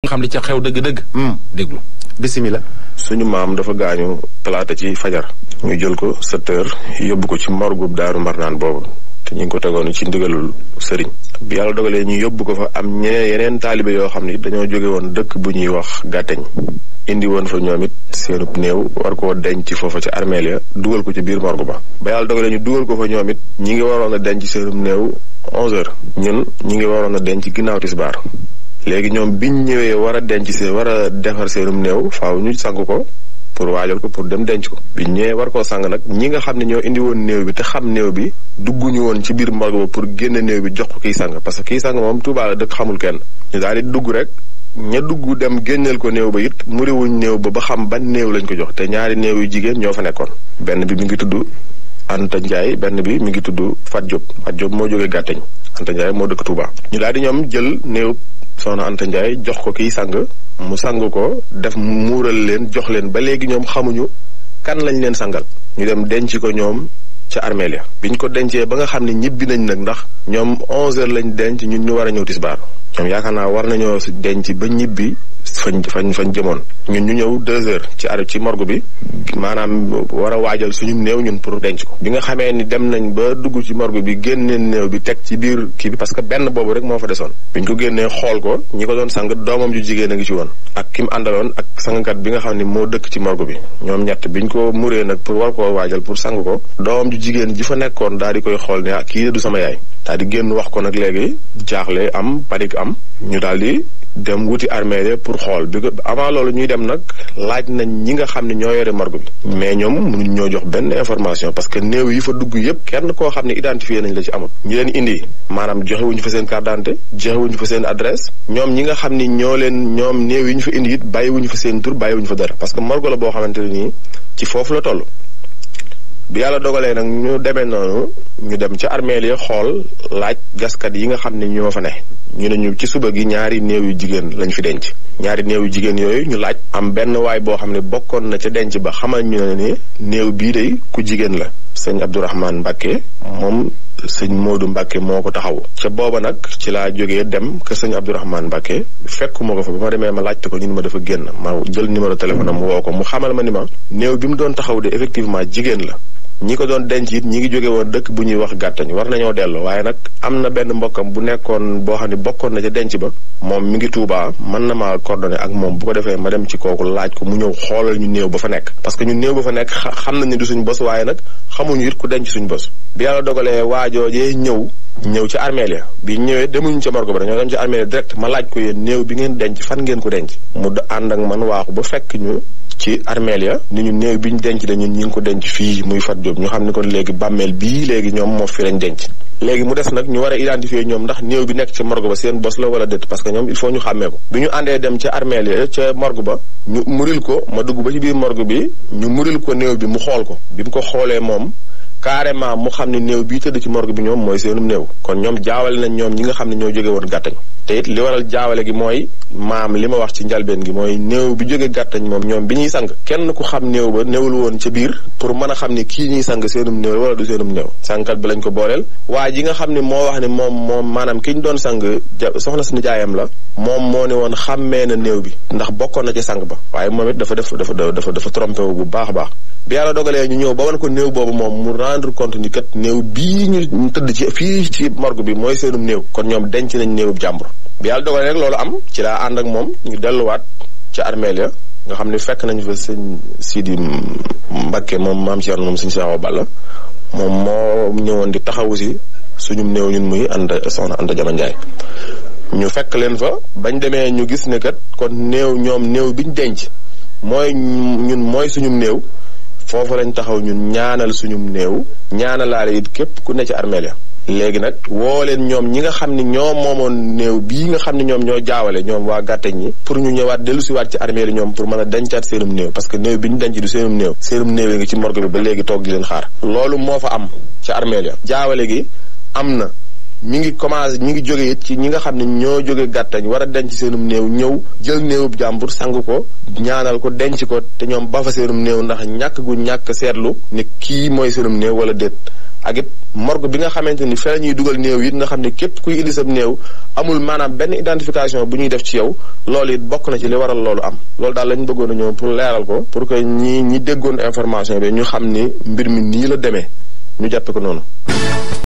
xam li ca xew dëgg-dëgg. déglu. bisimilah. suñu maam dafa gaañu talaata ci fajar. ñu jël ko sept heures yóbbu ko ci morgub daaru marnaan boobu te ñu ngi ko tegoon ci ndigalul sëriñ. bi yàlla dogalee ñu yóbbu ko fa am ñeneen yeneen taalibe yoo xam ni dañoo jóge woon dëkk bu ñuy wax gàtteñ. indi woon fa ñoom it seenub néew war koo denc foofa ca armeel ya dugal ko ci biir morgue ba. ba yàlla dogalee ñu dugal ko fa ñoom it ñi ngi waroon a denc seenub néew onze heures. ñun ñi ngi waroon a denc ginnaaw tisbaar. léegi ñoom biñ ñëwee war a denc see war a defar seenum néew faaw ñu sang ko pour waajal ko pour dem denc ko biñ ñëwee war koo sang nag ñi nga xam ne ñoo indi woon néew bi te xam néew bi dugguñu woon ci biir morgue ba pour génne néew bi jox ko kiy sang parce que kiy sang moom Tuubaa la dëkk xamul kenn ñu daal di dugg rek ña dugg dem génneel ko néew ba it muriwuñ néew ba ba xam ban néew lañ ko jox te ñaari néew yu jigéen ñoo fa nekkoon benn bi mi ngi tudd Anta Ndiaye benn bi mi ngi tudd Fat Diop Fat Diop moo jógee gàtteñ Anta Ndiaye moo dëkk Touba ñu daal di ñoom jël néew soxna Anta Ndiaye jox ko kiy sang mu sang ko def muural leen jox leen ba léegi ñoom xamuñu kan lañ leen sangal ñu dem denc ko ñoom ca armeel ya biñ ko dencee ba nga xam ne ñibbi nañ nag ndax ñoom onze heures lañ denc ñun ñu war a ñëw tisbaar ñoom yaakaar naa war nañoo denc ba ñibbi fañ fañ fañ jëmoon ñun ñu ñëw deux heures ci ar ci morgue bi maanaam war a waajal suñu néew ñun pour denc ko bi nga xamee ni dem nañ ba dugg ci morgue bi génneen néew bi teg ci biir kii bi parce que benn boobu rek moo fa desoon biñ ko génnee xool ko ñi ko doon sang doomam ju jigéen a ngi ci woon ak ki mu àndaloon ak sangkat bi nga xam ne moo dëkk ci morgue bi ñoom ñett biñ ko muree nag pour war koo waajal pour sang ko doomam ju jigéen ji fa nekkoon daal di koy xool ne ah kii du sama yaay daal di génn wax ko nag léegi jaaxle am panique am ñu daal di dem wuti armée pour xool bi ko avant loolu ñuy dem nag laaj nañ ñi nga xam ne ñoo yore morgue bi mais ñoom mënuñ ñoo jox benn information parce que néew yi fa dugg yépp kenn koo xam ne identifié nañ la ci amul ñi leen indi maanaam joxewuñu fa seen carte d'identité joxewuñu fa seen adresse ñoom ñi nga xam ni ñoo leen ñoom néew yi ñu fa indi it bàyyiwuñu fa seen tur bàyyiwuñu fa dara parce que morgue la boo xamante ne nii ci foofu la toll bi yàlla dogalee nag ñu demee noonu ñu dem ca armeel yi xool laaj gaskat yi nga xam ne ñoo fa ne ñu ne ñu ci suba gi ñaari néew yu jigéen lañ fi denc ñaari néew yu jigéen yooyu ñu laaj am benn waay boo xam ne bokkoon na ca denc ba xamal ñu ne ni néew bii de ku jigéen la sëñ Abdourahmane Mbacke moom sëñ Modou Mbacke moo ko taxaw ca booba nag ci laa jógee dem ke sëñ Abdourahmane Mbacke fekkuma ko fa ba ma demee ma laajte ko ñu ni ma dafa génn ma jël numéro téléphone am woo ko mu xamal ma ni ma néew bi mu doon taxaw de effectivement jigéen la ñi ko doon denc it ñi ngi jóge woon dëkk bu ñuy wax gàttañ war nañoo dellu waaye nag am na benn mbokkam bu nekkoon boo xam ne bokkoon na ca denc ba moom mi ngi Tuubaa mën na maa coordonné ak moom bu ko defee ma dem ci kooku laaj ko mu ñëw xoolal ñu néew ba fa nekk parce que ñu néew ba fa nekk xam nañ ne du suñ bos waaye nag xamuñu it ku denc suñ bos bi yàlla dogalee waajoojee ñëw ñëw ci armeel ya bi ñëwee demuñu ca morgue ba dañoo dem ci armeel ya direct ma laaj ko yéen néew bi ngeen denc fan ngeen ko denc mu ànd ak man waaxu ba fekk ñu ci armeel ya ni ñu néew bi ñu denc de ñun ñi ngi ko denc fii muy Fat Diop ñu xam ne kon léegi bàmmeel bii léegi ñoom moo fi lañ denc léegi mu des nag ñu war a identifier ñoom ndax néew bi nekk ca morgue ba seen bos la wala déet parce que ñoom il faut ñu xàmmee ko bi ñu àndee dem ca armeel ya ca morgue ba ñu muril ko ma dugg ba ci biir morgue bi ñu muril ko néew bi mu xool ko bi mu ko xoolee moom carrément mu xam ne néew bii tëdd ci morgue bi ñoom mooy seenum néew kon ñoom jaawale nañ ñoom ñi nga xam ne ñoo jóge woon gàttañ te it li waral jaawale gi mooy maam li ma wax ci njalbeen gi mooy néew bi jóge gàttañ moom ñoom bi ñuy sang kenn ku xam néew ba néewul woon ca biir pour mën a xam ne kii ñuy sang seenum néew wala du seenum néew sangkat bi lañ ko booleel waa ji nga xam ne moo wax ne moom moom maanaam ki ñu doon sang soxna si nijaayam la moom moo ne woon xàmmee na néew bi ndax bokkoon na ci sang ba waaye moom it dafa def dafa dafa dafa trompé wu bu baax a baax bi yàlla dogalee ñu ñëw ba wan ko néew boobu moom mu rendre compte ni kat néew bii ñu tëdd ci fii ci morgue bi mooy seenum néew kon ñoom denc nañ néewub jàmbur bi yàlla dogalee rek loolu am ci laa ànd ak moom ñu delluwaat ca armeel ya nga xam ne fekk nañu fa sëñ Sidi Mbakke moom maam Thierno moom sëñ Sakho Balla moom moo ñëwoon di taxawu si suñum néew ñun muy ànd soxna Anta Jama Njaay ñu fekk leen fa bañ demee ñu gis ne kat kon néew ñoom néew biñ denc mooy ñun mooy suñum néew foofu lañ taxaw ñun ñaanal suñum néew ñaanalaale it képp ku ne ci armeel ya léegi nag woo leen ñoom ñi nga xam ne ñoom moomoon néew bii nga xam ne ñoom ñoo jaawale ñoom waa gàtteñ ñi pour ñu ñëwaat dellu siwaat ci armée li ñoom pour mën a dencaat seenum néew parce que néew bi ñu denc du seenum néew seenum néew yi nga ci morgue bi ba léegi toog di leen xaar loolu moo fa am ci armée ya jaawale gi am na mi ngi commencé mi ngi jóge it ci ñi nga xam ne ñoo jóge gàttañ war a denc seenum néew ñëw jël néewub jàmbur sang ko ñaanal ko denc ko te ñoom ba fa seenum néew ndax ñàkk gu ñàkk seetlu ne kii mooy seenum néew wala déet ak it morgue bi nga xamante ni fee la ñuy dugal néew it nga xam ne képp kuy indi sab néew amul maanaam benn identification bu ñuy def ci yow loolu it bokk na ci li waral loolu am loolu daal lañ bëggoon a ñëw pour leeral ko pour que ñi ñi déggoon information bi ñu xam ni mbir mi nii la demee ñu jàppe ko noonu